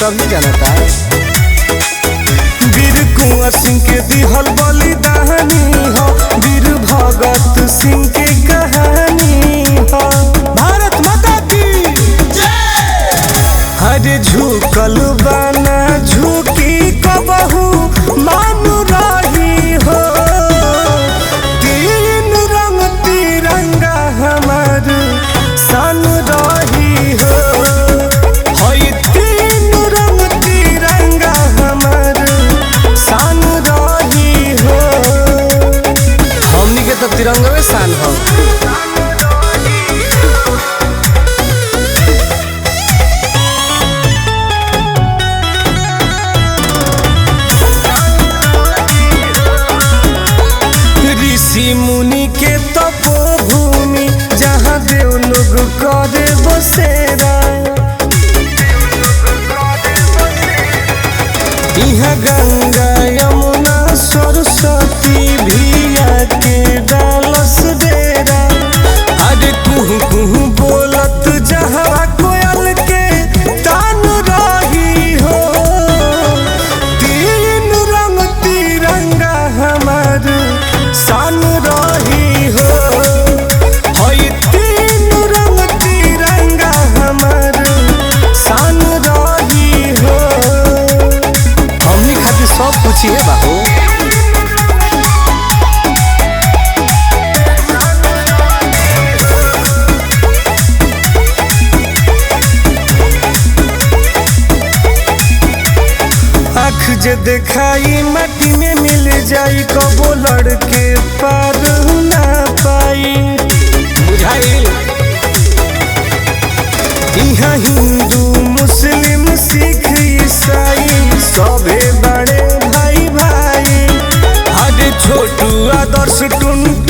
सब ही जानता वीर कुंवर सिंह के दिहल बलिदानी हो वीर भगत सिंह के कहानी हो भारत माता की हरे झुकल बाना झुकी कबहू मानु रही हो तीन रंग तिरंगा हमर सन रही हो हई तीन रंग तिरंगा हमर सन रही हो हमनी के तो तिरंगवे शान हो ऋषि मुनि के तपोभूमि जहाँ देव लोग करे बसेरा यहाँ गंगा यमुना सरस्वती भिया के डालस डेरा अरे कुहू कुहू बोलत जहाँ कोयल के तान रही हो तीन रंग तिरंगा हमर सन रही हो हई तीन रंग तिरंगा हमर सन रही हो हमनी खातिर सब कुछ है बाबू आँख जे देखाई माटी में मिल जाई कबो लड़के पार ना पाई बुझाइल यहाँ हिंदू मुस्लिम सिख ईसाई सभे बड़े भाई भाई हरे छोटू आदर्श टुन